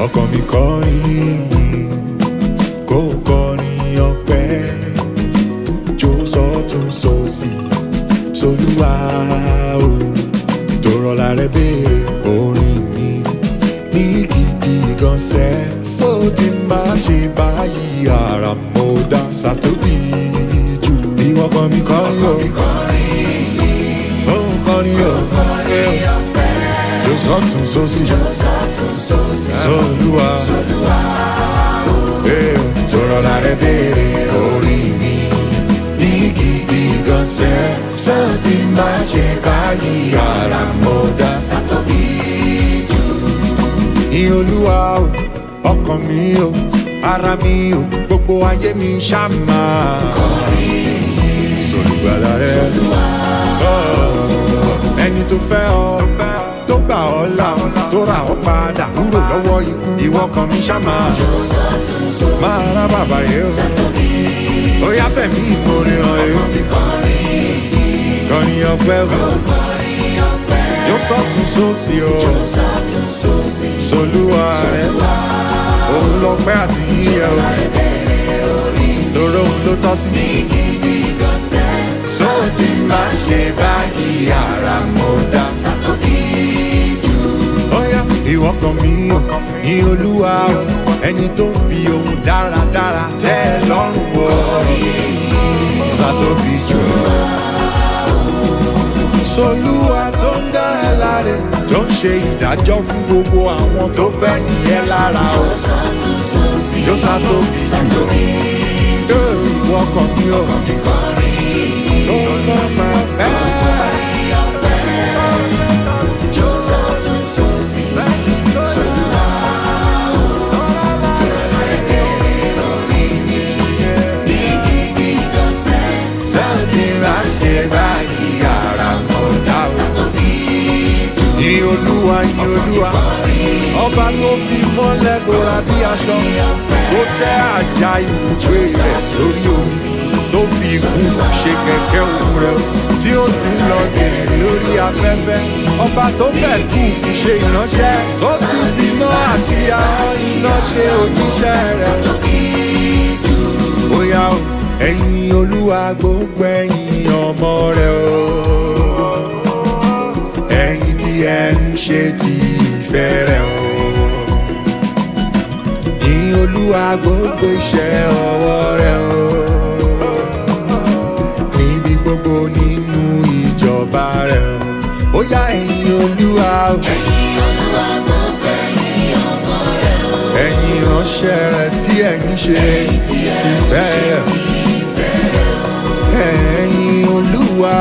ọkàn mi kọrin kó kọrin ọpẹ́ jó sọ́tún sósì solúwa o tòrọ̀lá rẹ béèrè orin mi ní gidi gan sẹ́ sódì má ṣe báyìí ara mo dá sàtóbì jù ìwọ kan mi kọrin o òun kọrin o jó sọ́tún sósì solúwa eh, tòrọ̀lá rẹ béèrè orin mi ní gidi gan sẹ́ sódì má ṣe báyìí ara mo dá sàtóbì jù ní olúwa o ọkàn mi o ara mi o gbogbo ayé mi ṣàmà. sọlùgbàlà rẹ Oh, ẹni tó fẹ́ ọ tó gbà ọ́ là tó rà ọ́ padà kúrò lọ́wọ́ ikú ìwọ kan mi ṣàmà. máa rá bàbá yẹ o ó yá fẹ̀mí ìmoore hàn ẹ́ kọrin ọpẹ́ o jó sọ́tún sósì o solúwa rẹ òun lọ pẹ́ àti yíyẹ o lóró òun ló tọ́ sí mi. sọ ti máa ṣe báyìí ara mo dá sátọ́bí jù. ọ̀yá ìwọ kan mi ò ní olúwa o ẹni tó ń fi ohun dáradára tẹ́ ẹ lọ́rùn wọ sátọ́bí jù. solúwa tó ń dá ẹ láre tó ń ṣe ìdájọ́ fún gbogbo àwọn tó fẹ́ nìyẹn lára o. jó sátọ́bí jù. yóò ìwọ kan mi ò tó ń mọ máa bẹ́ẹ̀. Sọ́ọ̀tì máa ṣe báyìí ara mọ̀ dá o. Ní olúwa ní olúwa, ọba tó fi mọ́lẹ̀ gbòòrà bí aṣọ, tó tẹ́ àjà ibùgbé rẹ̀ sórí omi, tó fi ikú ṣe kẹ̀kẹ́ òun rẹ̀, tí ó sì ń lọ gèrè lórí afẹ́fẹ́. Ọba tó fẹ́ kú fi ṣe ìránṣẹ́, tó sì fi iná àti ahọ́n iná ṣe òjíṣẹ́ rẹ̀. Bóyá o, ẹ̀yin olúwa gbogbo ẹ̀yin ọmọ rẹ̀ o ẹ̀yin tí ẹ ń ṣe ti ìfẹ́ rẹ̀ o. Ní olúwa gbogbo iṣẹ́ ọwọ́ rẹ̀ o. Níbi gbogbo nínú ìjọba rẹ̀ o. Ó yá ẹ̀yin olúwa o. Ẹ̀yin ìránṣẹ́ rẹ̀ tí ẹ̀ ń ṣe ti ìfẹ́ rẹ̀ o. Ẹ̀yin olúwa.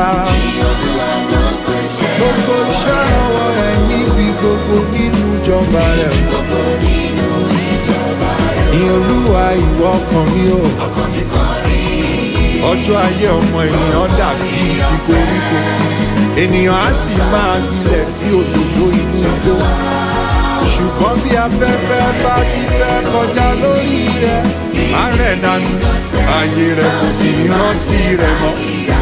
Gbogbo iṣẹ́ ọwọ́ rẹ̀ níbi gbogbo nínú ìjọba rẹ̀ o. Ní olúwa ìwọ ọkàn mi o. Ọjọ́ ayé ọmọ ènìyàn dàbí ti koríko. Ènìyàn á sì máa gbilẹ̀ sí òdòdó inú igbó. Ṣùgbọ́n bí afẹ́fẹ́ bá ti fẹ́ kọjá lórí rẹ̀, á rẹ̀ dànù. Ayé rẹ̀ kò sì ní rántí rẹ̀ mọ́.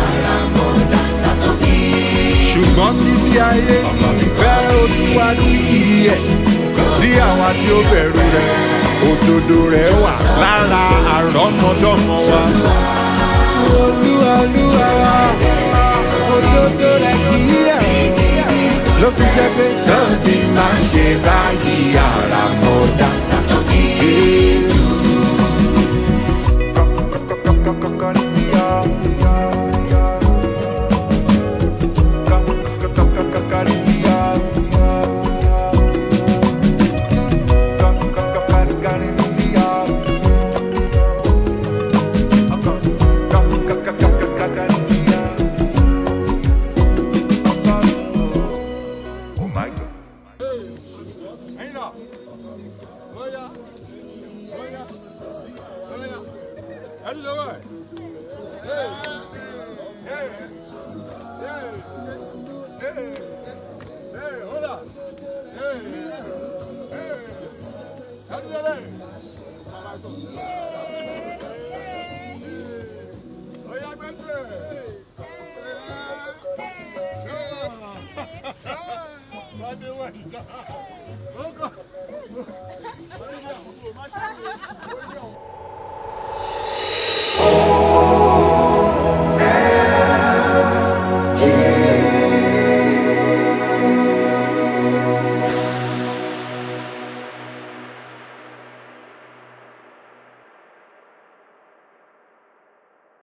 Ṣùgbọ́n títí ayé ní ìfẹ́ olúwa tí kì í yẹ̀ sí àwa tí ó bẹ̀rù rẹ̀. Òdodo rẹ̀ wà lára àrọ́mọdọ́mọ wa. Olúwa olúwa wa, òdodo rẹ̀ kì í yẹ̀ ló fi jẹ́ pé sọ́ọ̀tì máa ń ṣe báyìí